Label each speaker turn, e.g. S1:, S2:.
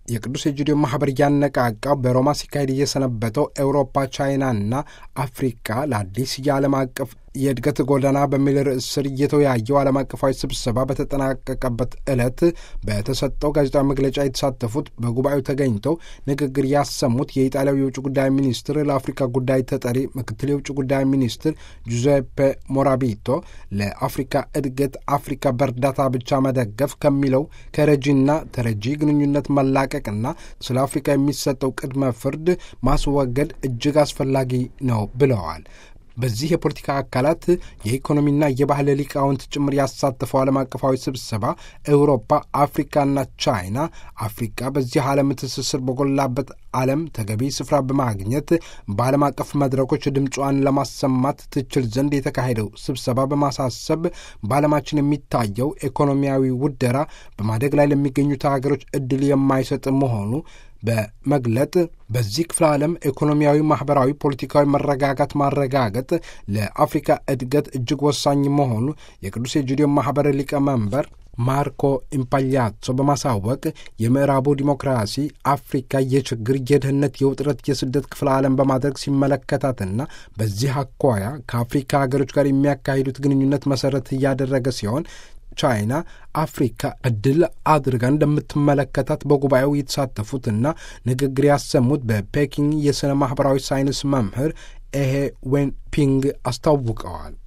S1: የቅዱስ ኤጂዲዮ ማህበር እያነቃቃው በሮማ ሲካሄድ እየሰነበተው ኤውሮፓ፣ ቻይናና አፍሪካ ለአዲስ የዓለም አቀፍ የእድገት ጎዳና በሚል ርዕስ ስር እየተወያየው ዓለም አቀፋዊ ስብሰባ በተጠናቀቀበት ዕለት በተሰጠው ጋዜጣዊ መግለጫ የተሳተፉት በጉባኤው ተገኝተው ንግግር ያሰሙት የኢጣሊያው የውጭ ጉዳይ ሚኒስትር ለአፍሪካ ጉዳይ ተጠሪ ምክትል የውጭ ጉዳይ ሚኒስትር ጁዜፔ ሞራቢቶ ለአፍሪካ እድገት አፍሪካ በእርዳታ ብቻ መደገፍ ከሚለው ከረጂና ተረጂ ግንኙነት መላቀቅና ስለ አፍሪካ የሚሰጠው ቅድመ ፍርድ ማስወገድ እጅግ አስፈላጊ ነው ብለዋል። በዚህ የፖለቲካ አካላት የኢኮኖሚና የባህል ሊቃውንት ጭምር ያሳተፈው ዓለም አቀፋዊ ስብሰባ ኤውሮፓ፣ አፍሪካና ቻይና አፍሪካ በዚህ ዓለም ትስስር በጎላበት ዓለም ተገቢ ስፍራ በማግኘት በዓለም አቀፍ መድረኮች ድምጿን ለማሰማት ትችል ዘንድ የተካሄደው ስብሰባ በማሳሰብ በዓለማችን የሚታየው ኢኮኖሚያዊ ውደራ በማደግ ላይ ለሚገኙት ሀገሮች እድል የማይሰጥ መሆኑ በመግለጥ በዚህ ክፍለ ዓለም ኢኮኖሚያዊ፣ ማኅበራዊ፣ ፖለቲካዊ መረጋጋት ማረጋገጥ ለአፍሪካ እድገት እጅግ ወሳኝ መሆኑ የቅዱስ ኤጂዲዮ ማኅበር ሊቀመንበር ማርኮ ኢምፓሊያቶ በማሳወቅ የምዕራቡ ዲሞክራሲ አፍሪካ የችግር፣ የድህነት፣ የውጥረት፣ የስደት ክፍለ ዓለም በማድረግ ሲመለከታትና በዚህ አኳያ ከአፍሪካ ሀገሮች ጋር የሚያካሂዱት ግንኙነት መሠረት እያደረገ ሲሆን ቻይና አፍሪካ እድል አድርጋ እንደምትመለከታት በጉባኤው የተሳተፉትና ንግግር ያሰሙት በፔኪንግ የሥነ ማኅበራዊ ሳይንስ መምህር ኤሄ ዌንፒንግ አስታውቀዋል።